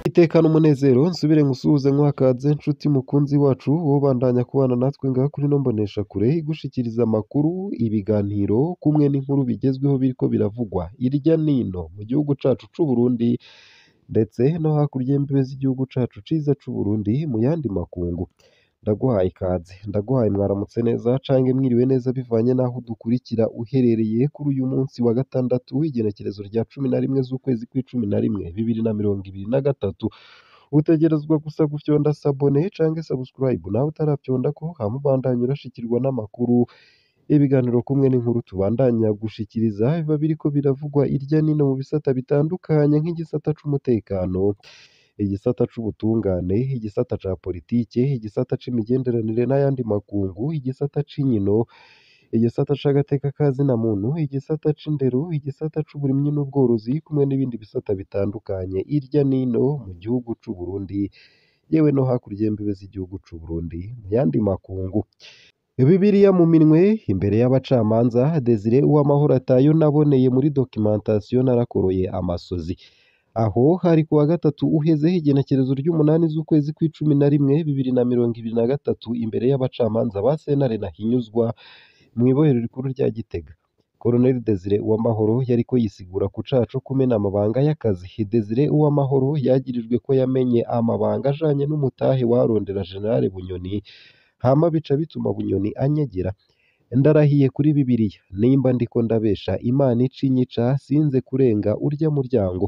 Iteka n'umunezero nsubire ngusuhuze nkwakaze nshuti mukunzi wacu wobandanya kubana natwe ngaha kuri ino mboneshakure igushikiriza amakuru, ibiganiro kumwe n'inkuru bigezweho biriko biravugwa irya nino mu gihugu cacu c'Uburundi ndetse no hakurya y'imbibe z'igihugu cacu ciza c'Uburundi mu yandi makungu. Ndaguhaye ikaze, ndaguhaye mwaramutse neza cange mwiriwe neza bivanye n'aho udukurikira uherereye kuri uyu munsi wa gatandatu w'igenekerezo rya cumi na rimwe z'ukwezi kw'icumi na rimwe bibiri na mirongo ibiri na gatatu. Utegerezwa gusa gufyonda sabone cange subscribe nawe utaravyondako hama ubandanye urashikirwa n'amakuru, ibiganiro kumwe n'inkuru tubandanya gushikiriza biba biriko biravugwa irya nino mu bisata bitandukanye nk'igisata c'umutekano, igisata c'ubutungane, igisata ca politike, igisata c'imigenderanire n'ayandi makungu, igisata c'inkino, igisata c'agateka ka zina muntu, igisata c'indero, igisata c'uburimyi n'ubworozi kumwe n'ibindi bisata bitandukanye irya nino mu gihugu c'Uburundi yewe no hakurya y'imbibe z'igihugu c'Uburundi mu yandi makungu. Bibiliya mu minwe imbere y'abacamanza Desire Uwamahoro atayo naboneye muri documentation narakoroye amosozi. Aho hari kuwa gatatu uheze igenekerezo ry'umunani z'ukwezi kw'icumi na rimwe bibiri na mirongo ibiri na gatatu imbere y'abacamanza ba sentare Ntahinyuzwa mw'ibohero rikuru rya Gitega. Colonel Desire Uwamahoro yariko yisigura ku caha co kumena amabanga y'akazi. Desire Uwamahoro yagirijwe ko yamenye amabanga ajanye n'umutahe warondera General Bunyoni hama bica bituma Bunyoni anyegera. Ndarahiye kuri Bibiliya nimba ndiko ndabesha Imana ica inyica sinze kurenga urya muryango.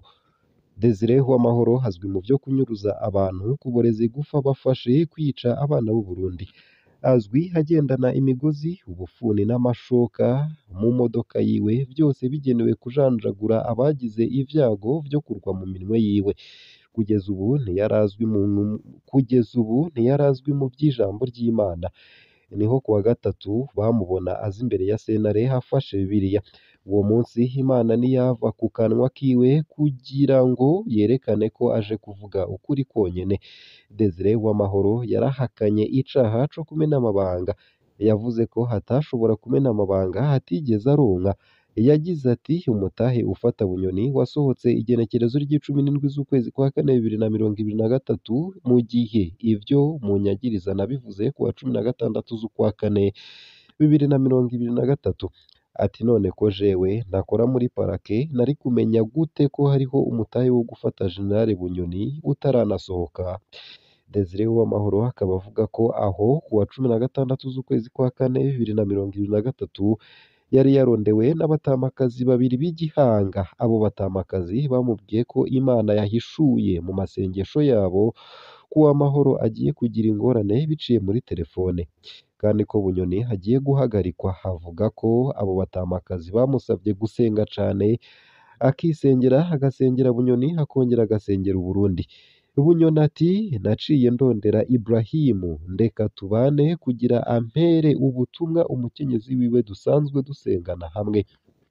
Desire Uwamahoro azwi mu vyo kunyuruza abantu, kuboreza igufa bafashe, kwica abana b'u Burundi. Azwi agendana imigozi, ubufuni n'amashoka mu modoka yiwe vyose bigenewe kujanjagura abagize ivyago vyo kurwa mu minwe yiwe. Kugeza ubu ntiyarazwi mu kugeza ubu ntiyarazwi mu vy'ijambo ry'Imana. Niho kuwa gatatu bamubona aza imbere ya sentare afashe Bibiliya. Uwo munsi Imana ntiyava ku kanwa kiwe kugira ngo yerekane ko aje kuvuga ukuri kwonyene. Desire Uwamahoro yarahakanye icaha co kumena amabanga. Yavuze ko atashobora kumena amabanga atigeze aronka. Yagize ati umutahe ufata Bunyoni wasohotse igenekerezo ry'icumi n'indwi z'ukwezi kwa kane bibiri na mirongo ibiri na gatatu mu gihe ivyo munyagiriza nabivuze kuwa cumi na gatandatu z'ukwa kane bibiri na mirongo ibiri na gatatu. Ati none ko jewe ntakora muri parake nari kumenya gute ko hariho umutahe wo gufata General Bunyoni utaranasohoka. Desire Uwamahoro akaba avuga ko aho kuwa cumi na gatandatu z'ukwezi kwa kane bibiri na mirongo ibiri na gatatu yari yarondewe n'abatamakazi babiri b'igihanga. Abo batamakazi bamubwiye ko Imana yahishuye mu masengesho yabo ko Uwamahoro agiye kugira ingorane biciye muri telefone, kandi ko Bunyoni agiye guhagarikwa. Avuga ko abo batamakazi bamusavye gusenga cane, akisengera, agasengera Bunyoni, akongera agasengera Uburundi. Bunyoni ati naciye ndondera Ibrahimu ndeka tubane kugira ampere ubutumwa umukenyezi wiwe dusanzwe dusengana hamwe.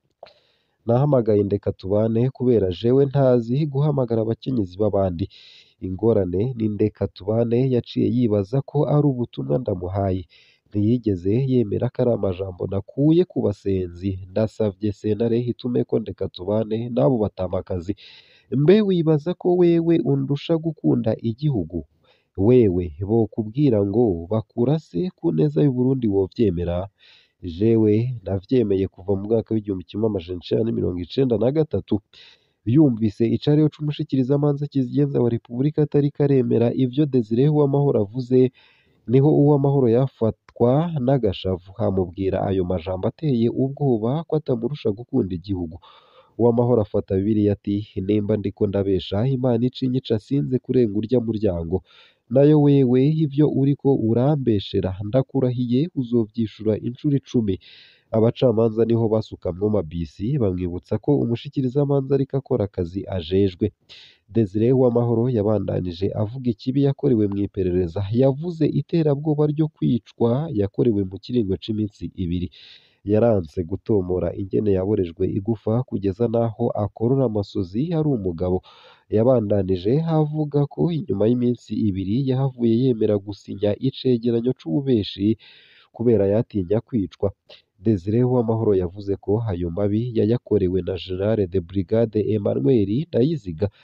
Nahamagaye ndeka tubane kubera jewe ntazi guhamagara abakenyezi b'abandi. Ingorane ni ndeka tubane yaciye yibaza ko ari ubutumwa ndamuhaye. Ntiyigeze yemera ko ari amajambo nakuye ku basenzi. Ndasavye sentare itumeko ndeka tubane n'abo batamakazi. Mbe wibaza ko wewe undusha gukunda igihugu? Wewe bokubwira ngo bakurase ku neza y'Uburundi wovyemera? Jewe navyemeye kuva mu mwaka w'igihumbi kimwe amajana icenda n'imirongo icenda na gatatu. Yumvise icariho c'umushikirizamanza kizigenza wa Repubulika atariko aremera ivyo Desire Uwamahoro avuze, niho Uwamahoro yafatwa n'agashavu amubwira ayo majambo ateye ubwoba ko atamurusha gukunda igihugu. Uwamahoro afata Bibiliya ati nimba ndiko ndabesha Imana ica inyica sinze kurenga urya muryango. Nayo wewe ivyo uriko urambeshera ndakurahiye uzovyishura incuro icumi. Abacamanza niho basukamwo amabisi bamwibutsa ko umushikirizamanza ariko akora akazi ajejwe. Desire Uwamahoro yabandanije avuga ikibi yakorewe mw'iperereza. Yavuze iterabwoba ryo kwicwa yakorewe mu kiringo c'iminsi ibiri. Yaranse gutomora ingene yaborejwe igufa kugeza n'aho akorora amosozi ari umugabo. Yabandanije avuga ko inyuma y'iminsi ibiri yahavuye yemera gusinya icegeranyo c'ububeshi kubera yatinya kwicwa. Desire Uwamahoro yavuze ko ayo mabi yayakorewe na General de Brigade Emmanuel Ndayiziga.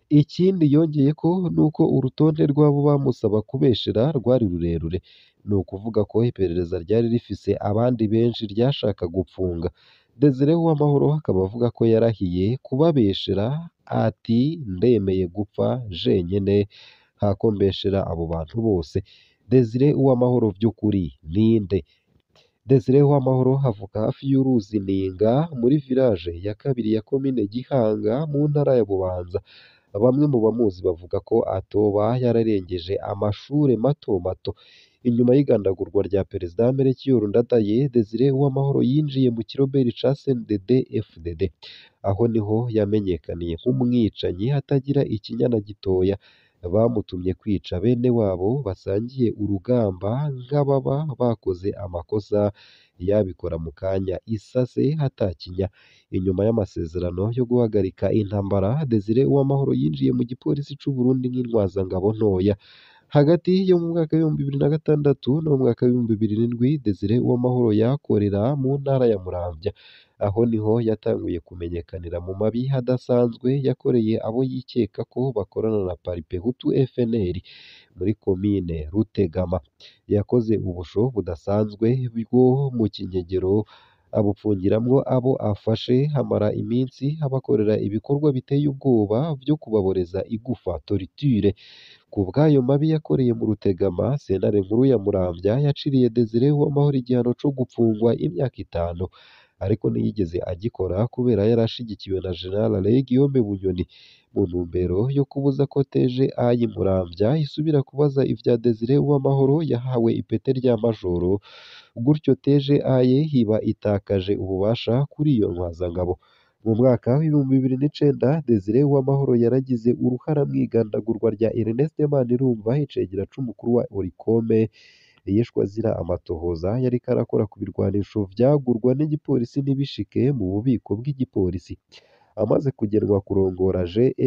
Ikindi yongeyeko ni uko urutonde rw'abo bamusaba kubeshera rwari rurerure, ni ukuvuga ko iperereza ryari rifise abandi benshi ryashaka gupfunga. Desire Uwamahoro akaba avuga ko yarahiye kubabeshera ati ndemeye gupfa jenyene hako mbeshera abo bantu bose. Desire Uwamahoro vy'ukuri ninde? Desire Uwamahoro avuka hafi y'uruzi Ninga muri village ya kabiri ya komine Gihanga mu ntara ya Bubanza. Bamwe mu bamuzi bavuga ko atoba yararengeje amashure mato mato. Inyuma y'igandagurwa rya Perezida Melchior Ndadaye, Desire Uwamahoro yinjiye mu kiroberi ca CNDD FDD. Aho niho yamenyekaniye nk'umwicanyi atagira ikinya na gitoya. Bamutumye kwica bene wabo basangiye urugamba nk'ababa bakoze amakosa, yabikora mu kanya isase hatakinya. Inyuma y'amasezerano yo guhagarika intambara, Desire Uwamahoro yinjiye mu gipolisi c'u Burundi nk'intwazangabo ntoya. Hagati yo mu mwaka w'ibihumbi bibiri na gatandatu no mu mwaka w'ibihumbi bibiri n'indwi, Desire Uwamahoro yakorera mu ntara ya Muramvya. Aho niho yatanguye kumenyekanira mu mabi adasanzwe yakoreye abo yikeka ko bakorana na Paripehutu FNL muri komine Rutegama. Yakoze ubusho budasanzwe bwo mu kinyegero abupfungiramwo abo afashe, hamara iminsi abakorera ibikorwa biteye ubwoba vyo kubaboreza igufa torture. Ku bw'ayo mabi yakoreye mu Rutegama, sentare nkuru ya Muramvya yaciriye Desire Uwamahoro igihano co gupfungwa imyaka itanu. Ariko ntiyigeze agikora kubera yari ashigikiwe na General Alain Guillaume Bunyoni. Mu ntumbero yo kubuza ko TGI Muramvya isubira kubaza ivya Desire Uwamahoro yahawe ipete rya majoro, gutyo TGI iba itakaje ububasha kuri iyo ntwazangabo. Mu mwaka w'ibihumbi bibiri n'icenda, Desire Uwamahoro yaragize uruhara mw'igandagurwa rya Ernest Manirumva, icegera c'umukuru wa Oricome, yishwe azira amatohoza yariko arakora ku birwanisho vyagurwa n'igipolisi ntibishike mu bubiko bw'igipolisi. Amaze kugenwa kurongora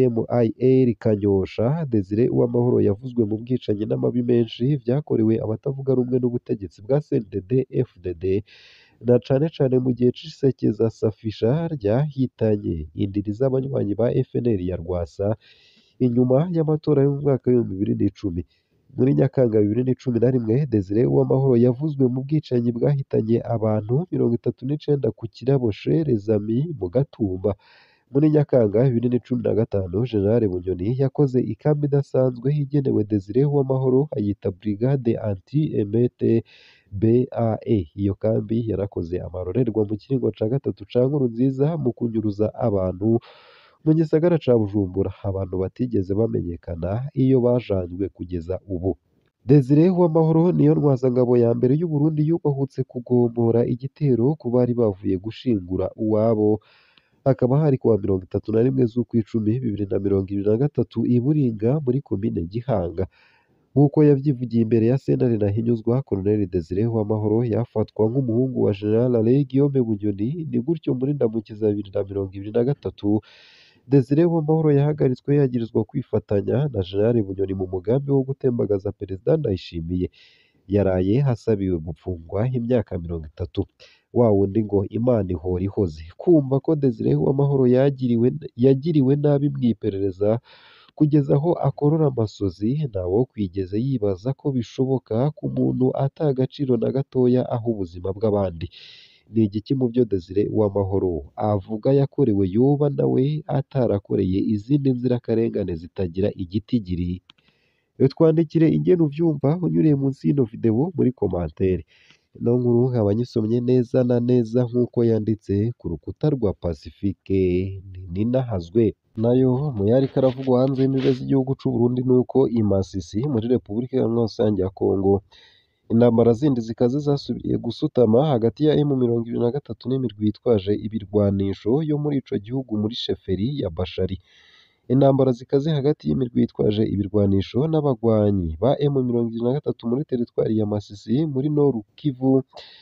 GMIL Kanyosha, Desire Uwamahoro yavuzwe mu bwicanyi n'amabi menshi vyakorewe abatavuga rumwe n'ubutegetsi bwa CNDD FDD, na cane cane mu gihe c'isekeza Safisha ryahitanye indiri z'abanywanyi ba FNL ya Rwasa, inyuma y'amatora yo mu mwaka w'ibihumbi bibiri n'icumi. Muri Nyakanga bibiri n'icumi na rimwe, Desire Uwamahoro yavuzwe mu bwicanyi bwahitanye abantu mirongo itatu n'icenda ku kirabo Chez les Amis mu Gatumba. Muri Nyakanga bibiri n'icumi na gatanu, General Bunyoni yakoze ikambi idasanzwe igenewe Desire Uwamahoro ayita Brigade Anti-Emeute BAE. Iyo kambi yarakoze amarorerwa mu kiringo ca gatatu ca Nkurunziza mu kunyuruza abantu mu gisagara ca Bujumbura, abantu batigeze bamenyekana iyo bajanjwe kugeza ubu. Desire Uwamahoro niyo ntwazangabo ya mbere y'u Burundi yubahutse kugombora igitero ku bari bavuye gushingura uwabo, hakaba hari kuwa mirongo itatu na rimwe z'ukwicumi bibiri na mirongo ibiri na gatatu i Buringa muri komine Gihanga. Nk'uko yavyivugiye imbere ya sentare Ntahinyuzwa, Colonel Desire Uwamahoro yafatwa nk'umuhungu wa General Alain Guillaume Bunyoni, ni gutyo muri Ndamukiza bibiri na mirongo ibiri na gatatu, Desire Uwamahoro yahagaritswe yagirizwa kwifatanya na General Bunyoni mu mugambi wo gutembagaza Perezida Ndayishimiye. Yaraye hasabiwe gupfungwa imyaka mirongo itatu. Wa wundi ngo Imana ihora ihoze. Kumva ko Desire Uwamahoro yagiriwe yagiriwe nabi mw'iperereza kugeza aho akorora amasozi, ntawokwigeze yibaza ko bishoboka ku muntu ata agaciro na gatoya aha ubuzima bw'abandi. Ni igiki mu vyo Desire Uwamahoro avuga yakorewe yoba nawe atarakoreye izindi nzirakarengane zitagira igitigiri? Twandikire ingene uvyumva unyuriye munsi y'ino video muri komantere. Ino nkuru nkaba nyisomye neza na neza nk'uko yanditse ku rukuta rwa Pacifique Ninahazwe. Nayo mu yariko aravugwa hanze y'imbibe z'igihugu c'u Burundi nuko i Masisi muri Repubulika Iharanira Rusange ya Kongo, intambara zindi zikaze zasubiye gusutama hagati ya M23 n'imirwi yitwaje ibirwanisho yo muri ico gihugu muri sheferi ya Bashari. Intambara zikaze hagati y'imirwi yitwaje ibirwanisho n'abagwanyi ba M23 muri teritwari ya Masisi muri Nord Kivu,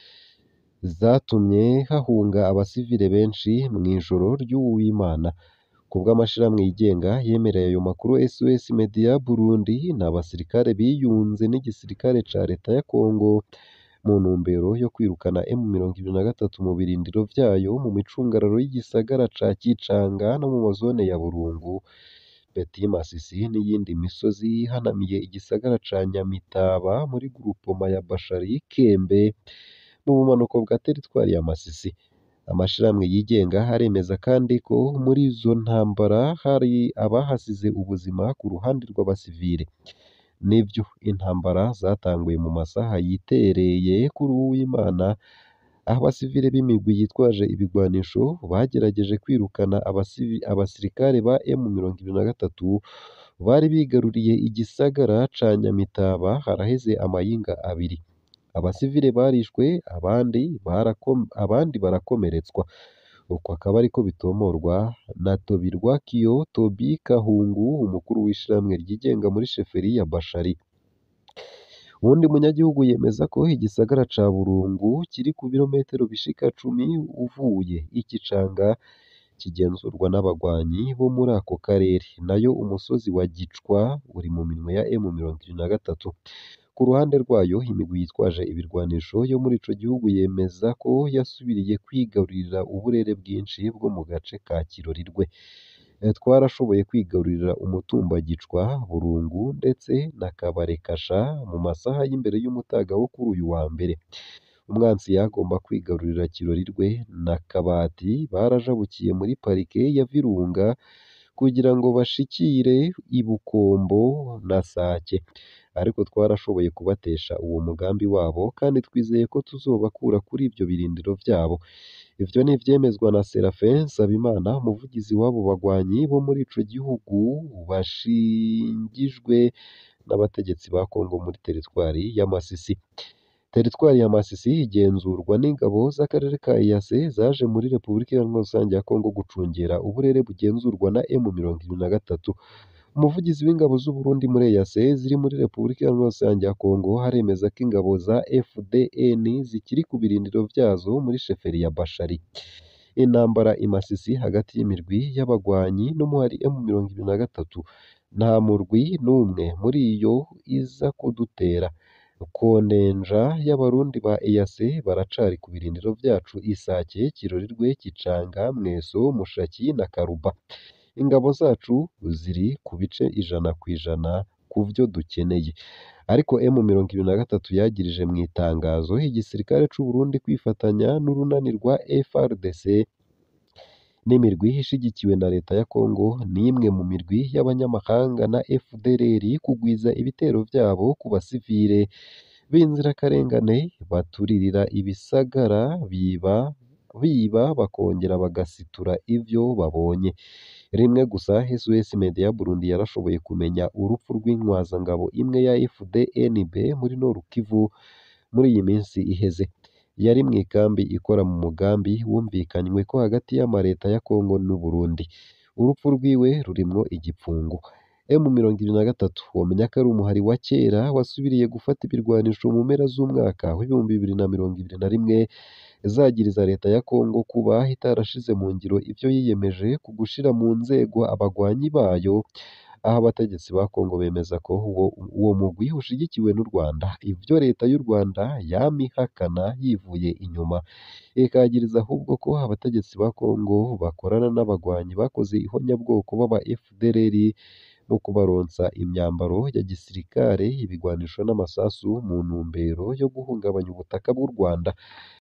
zatumye hahunga abasivile benshi mw'ijoro ry'uwu w'Imana. Ku bw'amashirahamwe yigenga yemereye ayo makuru SOS Media Burundi, ni abasirikare biyunze n'igisirikare ca leta ya Kongo mu ntumbero yo kwirukana M23 mu birindiro vyayo mu micungararo y'igisagara ca Kicanga no mu mazone ya Burungu, Peti Masisi n'iyindi misozi ihanamiye igisagara ca Nyamitaba muri grupoma ya Bashari Kembe mu bumanuko bwa teritwari ya Masisi. Amashirahamwe yigenga aremeza kandi ko muri izo ntambara hari abahasize ubuzima ku ruhande rw'abasivile. Nivyo intambara zatanguye mu masaha yitereye kuri Uwimana aho abasivile b'imigwi yitwaje ibigwanisho bagerageje kwirukana abasivi, abasirikare ba M23 bari bigaruriye igisagara ca Nyamitaba haraheze amayinga abiri. Abasivile barishwe abandi barako, abandi barakomeretswa. Uko akaba ariko bitomorwa na Tobirwakiyo Tobi Kahungu umukuru w'ishirahamwe ryigenga muri sheferi ya Bashari. Uwundi munyagihugu yemeza ko igisagara ca Burungu kiri ku birometero bishika cumi uvuye i Gicanga kigenzurwa n'abagwanyi bo muri ako karere, nayo umusozi wa Gicwa uri mu minwe ya M23. Ku ruhande rwayo imigwi yitwaje ibirwanisho yo muri ico gihugu yemeza ko yasubiriye kwigarurira uburere bwinshi bwo mu gace ka Kirorirwe. Twarashoboye kwigarurira umutumba Gicwa, Burungu ndetse na Kabarekasha mu masaha y'imbere y'umutaga wo kuri uyu wa mbere. Umwansi yagomba kwigarurira Kirorirwe na Kabati barajabukiye muri parike ya Virunga kugira ngo bashikire i Bukombo na Sake, ariko twarashoboye kubatesha uwo mugambi wabo kandi twizeye ko tuzobakura kuri ivyo birindiro vyabo. Ivyo ni ivyemezwa na Serafin Nsabimana umuvugizi w'abo bagwanyi bo muri ico gihugu bashingijwe n'abategetsi ba Kongo muri teritwari ya Masisi. Teritwari ya Masisi igenzurwa n'ingabo z'akarere ka EAC zaje muri Repubulika Iharanira Rusange ya Kongo gucungera uburere bugenzurwa na M23. Umuvugizi w'ingabo z'u Burundi muri EAC ziri muri Repubulika Iharanira Rusange ya Kongo aremeza ko ingabo za FDN zikiri ku birindiro vyazo muri sheferi ya Bashari. Intambara i Masisi hagati y'imirwi y'abagwanyi n'umuhari M23 nta murwi n'umwe muri yo iza kudutera. Konenja y'abarundi ba EAC baracari ku birindiro vyacu Isake, Kirorirwe, Kicanga, Mweso, Mushaki na Karuba. Ingabo zacu ziri ku bice ijana kw'ijana ku vyo dukeneye. Ariko M23 yagirije mu itangazo igisirikare c'u Burundi kwifatanya n'urunani rwa FARDC n'imirwi ishigikiwe na leta ya Kongo n'imwe mu mirwi y'abanyamahanga na FDLR kugwiza ibitero vyabo ku basivile b'inzirakarengane baturirira ibisagara biba biba bakongera bagasitura ivyo babonye. Rimwe gusa SOS Media Burundi yarashoboye kumenya urupfu rw'intwazangabo imwe ya FDNB muri Nord Kivu muri iyi minsi iheze. Yari mu ikambi ikora mu mugambi wumvikanywe ko hagati y'amareta ya Kongo n'u Burundi. Urupfu rwiwe rurimwo igipfungu. M23 womenya ko ari umuhari wa kera wasubiriye gufata ibirwanisho mu mpera z'umwaka w'ibihumbi bibiri na mirongo ibiri na rimwe zagiriza leta ya Kongo kuba itarashize mu ngiro ivyo yiyemeje ku gushira mu nzego abagwanyi bayo, aho abategetsi ba Kongo bemeza ko uwo, uwo mugwi ushigikiwe n'u Rwanda, ivyo leta y'u Rwanda yama ihakana yivuye inyuma, ikagiriza ahubwo ko abategetsi ba Kongo bakorana n'abagwanyi bakoze ihonyabwoko b'aba FDLR mu kubaronsa imyambaro ya gisirikare, ibigwanisho n'amasasu mu ntumbero yo guhungabanya ubutaka bw'u Rwanda.